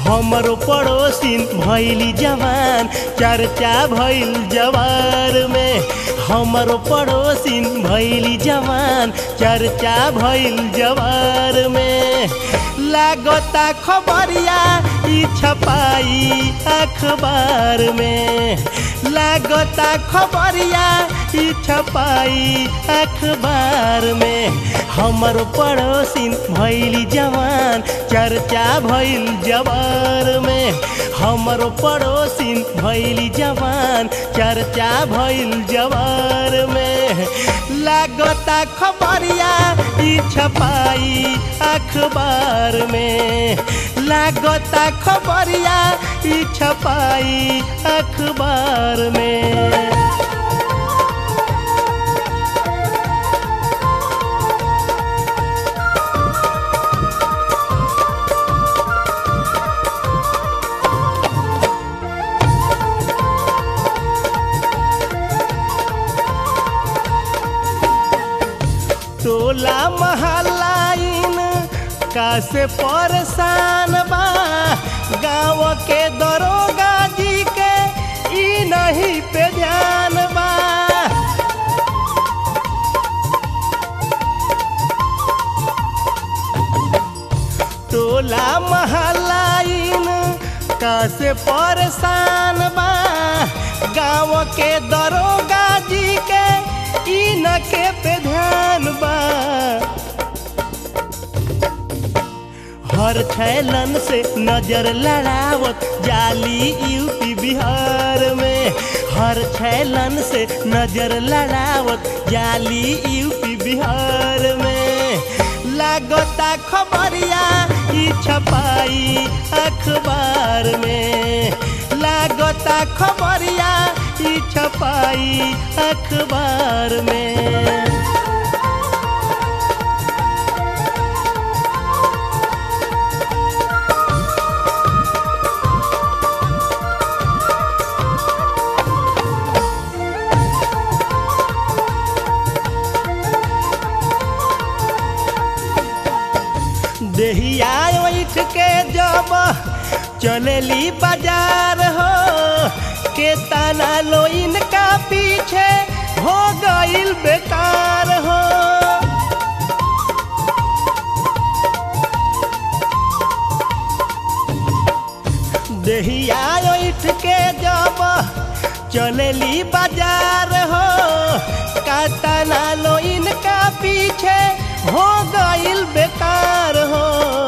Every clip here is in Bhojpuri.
हमरो पड़ोसिन भैली जवान चर्चा भइल जवार में हमरो पड़ोसिन भैली जवान चर्चा भइल जवार में लागता खबरिया ई छपाई अखबार में लागता खबरिया ई छपाई अखबार में हमर पड़ोसिन भैली जवान चर्चा भइल जवार में हमर पड़ोसिन भैली जवान चर्चा भइल जवार में लागता खबरिया ई छपाई अखबार में लागता खबरिया ई छपाई अखबार में टोला महलाइन कासे परेशान बा गाँव के दरोगा जी के ई नहीं पे ध्यान बा टोला महलाइन कासे परेशान बा गाँव के दरोगा जी के ई न के पे ध्यान बा हर छैलन से नजर लड़ावत जाली यूपी बिहार में हर छैलन से नजर लड़ावत जाली यूपी बिहार में लागता खबरिया ई छपाई अखबार में लागता खबरिया ई छपाई अखबार में देहिया उठ के जब चलेली बाजार हो के तना लो इनका पीछे हो गईल बेकार हो देहिया उठ के जब चलेली बाजार हो का तना लो इनका पीछे हो गईल बेकार हो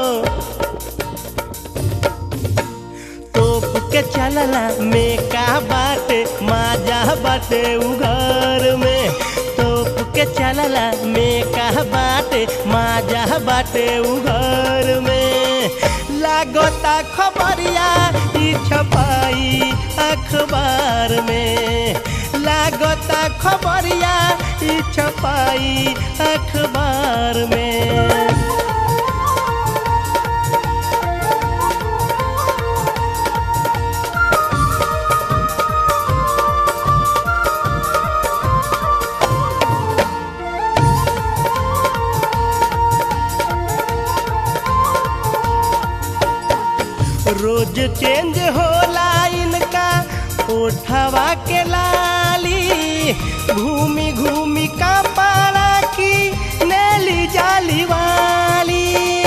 तोप के चलला में का बाटे माजा बाटे उघर में तोप के चलला में का बाटे माजा बाटे उघर में लागता खबरिया ई छपाई अखबार में लागता खबरिया ई छपाई अखबार में रोज चेंज होला इनका उठवा के लाली घूमी घूमी का पारा की नेली जाली वाली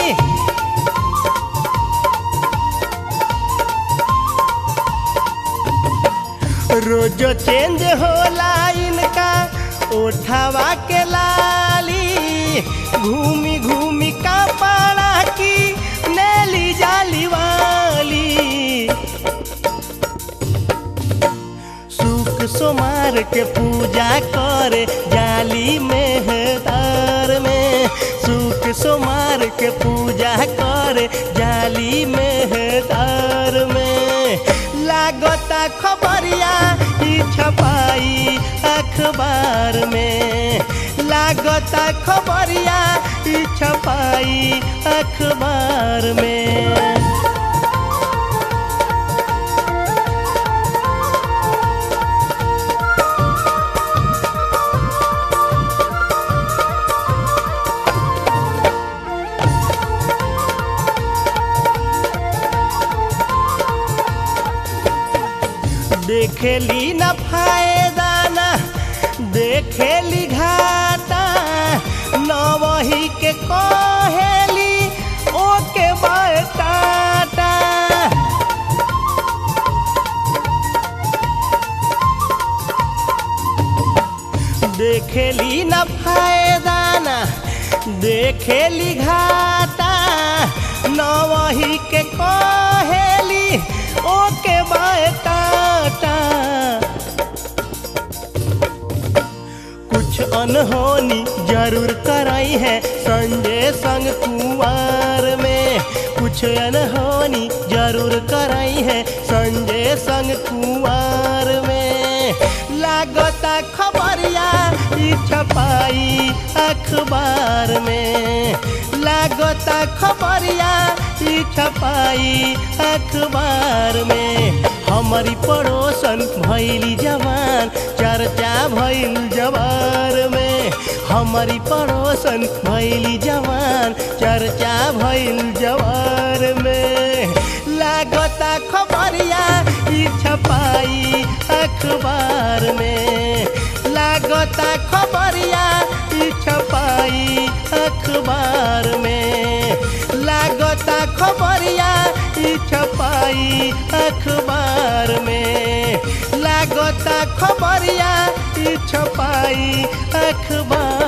रोज चेंज होला इनका उठवा के लाली घूमी घूमी का पारा की नेली जाली वाली सुख सोमार के पूजा करे जाली मेहदार में सुख सोमार के पूजा करे जाली मेहदार में लागता खबरिया ई छपाई अखबार में लागता खबरिया ई छपाई अखबार में देखेली न फायदा ना देखेली घाटा न वही के कहेली ओके बाय टाटा देखेली न फायदा ना देखेली घाटा न वही के कहेली ओके बाय टाटा कुछ अनहोनी जरूर कराई है संजय संग कुमार में कुछ अनहोनी जरूर कराई है संजय संग कुमार में लागता खबरिया ई छपाई अखबार में लागता खबरिया ई छपाई अखबार में हमारी पड़ोसन भैली जवान चर्चा भैल जवार में हमारी पड़ोसन भैली जवान चर्चा भैल जवार में लागता खबरिया ई छपाई अखबार में लागता खबरिया ई छपाई अखबार में लागता खबरिया ई छपाई अखबार में लागता खबरिया ई छपाई अखबार